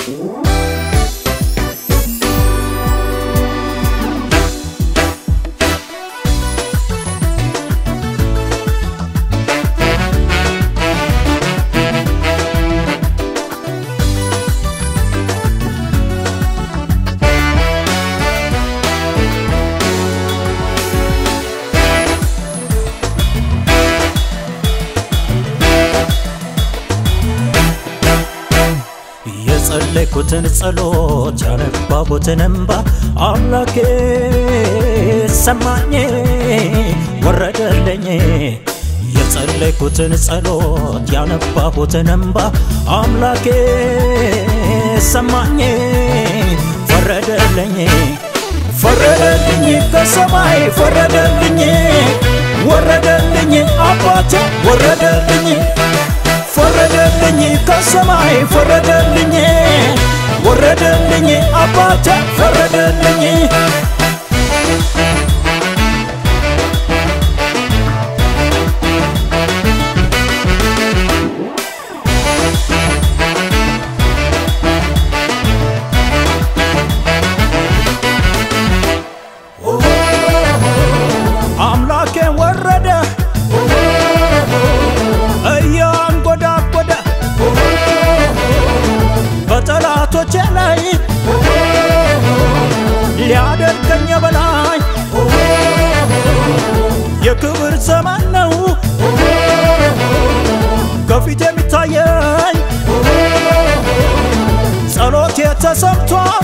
የጸለይኩትን ጸሎት ያነባቡትን እንባ አምላኬ ሰማኝ ወረደልኝ። የጸለይኩትን ጸሎት ያነባቡትን እንባ አምላኬ ሰማኝ ፈረደልኝ ፈረደልኝ ከሰማይ ፈረደልኝ ወረደልኝ አባቴ ወረደልኝ ፈረደልኝ ከሰማይ ፈረደልኝ ወረደልኝ አባቴ ፈረደልኝ አምላኬ ወረደ እያንጎዳጎደ በጠላቶቼ ላይ ሊያደርገኝ በላይ የክብር ዘመን ነው ከፊት የሚታየኝ ጸሎቴ ተሰምቷል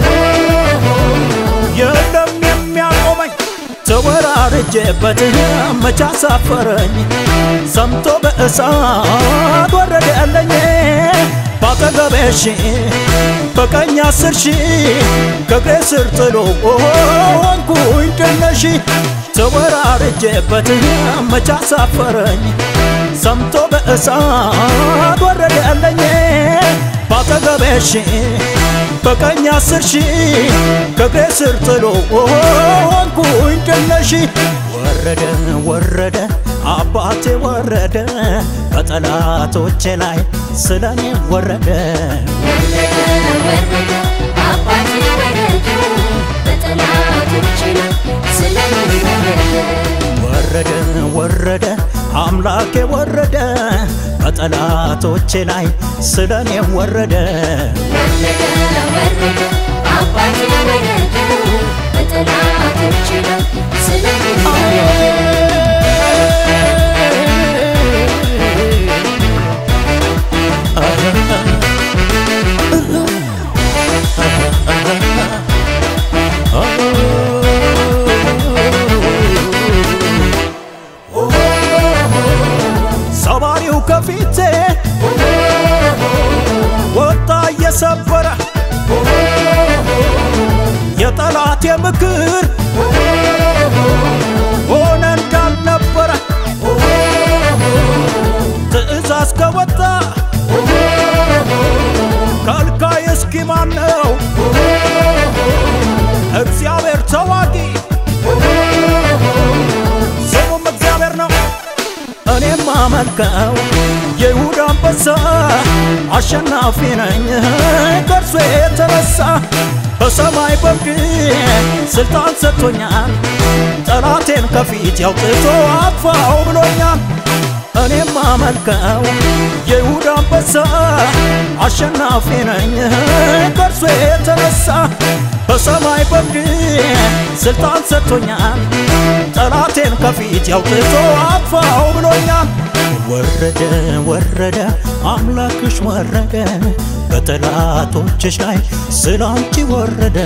የለም የሚያቆመኝ ተወራርጄበት መቻ ሳፈረኝ ሰምቶ በእሳት ወረደልኝ ባጠገቤ ሺህ በቀኝ አስር ሺህ ከእግሬ ስር ጥሎ ሆንኩኝ ድል ነሺ ተወራርጄበት መቻ ሳፈረኝ ሰምቶ በእሳት ወረደልኝ ባጠገቤ ሺህ በቀኝ አስር ሺህ ከእግሬ ስር ጥሎ ሆንኩኝ ድል ነሺ ወረደ ወረደ አባቴ ወረደ በጠላቶቼ ላይ ስለኔ ወረደ ወረደ ወረደ አምላኬ ወረደ በጠላቶቼ ላይ ስለኔ ወረደ ሰባሪው ከፊቴ ወጣ እየሰበረ የጠላቴ ምክር ሆነ እንዳልነበረ ትእዛዝ ከወጣ ከልካይ እስኪ ማን ነው? እግዚአብሔር ተዋጊ ስሙም እግዚአብሔር ነው። እኔም አመልከው የይሁዳ አንበሳ አሸናፊ ነኝ ከእርሱ የተነሳ በሰማይ በምድር ስልጣን ሰጥቶኛል ጠላቴን ከፊት ያውጥቶ አጥፋው ብሎኛል እኔም አመልከው የይሁዳ አንበሳ አሸናፊ ነኝ ከእርሱ የተነሳ በሰማይ በምድር ስልጣን ሰጥቶኛል ጠላቴን ከፊት ያውጥቶ አጥፋው ብሎኛል ወረደ ወረደ አምላክሽ ወረደ በጠላቶችሽ ላይ ስላንቺ ወረደ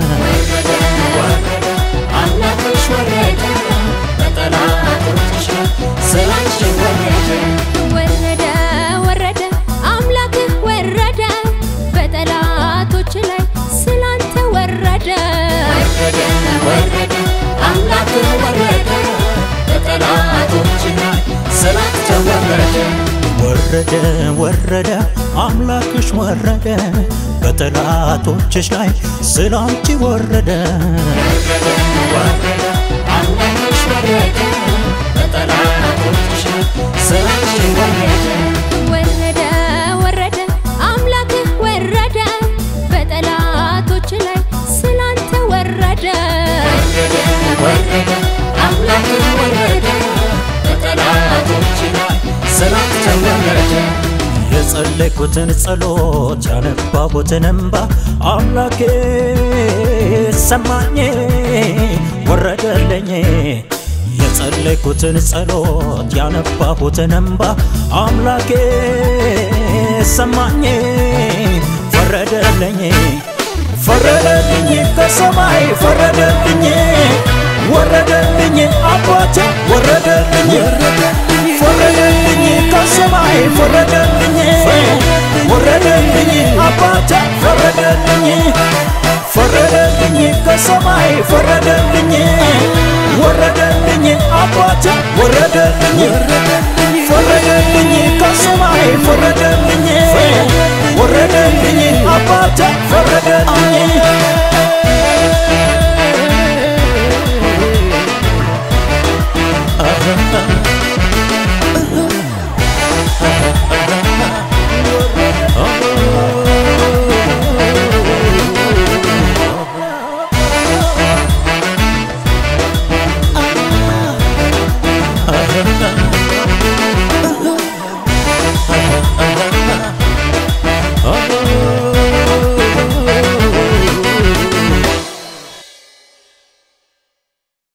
አምላክሽ ወረደ በጠላቶችሽ ላይ ስላንቺ ወረደ ወረደ ወረደ አምላክህ ወረደ በጠላቶች ላይ ስላንተ ወረደ ወረደ ወረደ አምላክህ ወረደ በጠላቶችሽ ላይ ስላንቺ ወረደ ወረደ ወረደ አምላክሽ ወረደ በጠላቶችሽ ላይ ስላንቺ ወረደ ወረደ አምላክሽ ወረደ በጠላቶችሽ ላይ ስላንቺ ወረደ ወረደ ወረደ አምላክህ ወረደ የጸለይኩትን ጸሎት ያነባሁትን እንባ አምላኬ ሰማኝ ወረደልኝ የጸለይኩትን ጸሎት ያነባሁትን እንባ አምላኬ ሰማኝ ፈረደልኝ ፈረደልኝ ከሰማይ ፈረደልኝ ወረደልኝ አባቴ ወረደልኝ ፈረደልኝ ከሰማይ ፈረደልኝ ወረደልኝ አባቴ ፈረደልኝ ፈረደልኝ ከሰማይ ፈረደልኝ ወረደልኝ አባቴ ወረደልኝ ፈረደልኝ ከሰማይ ፈረደልኝ ወረደልኝ አባቴ ፈረደልኝ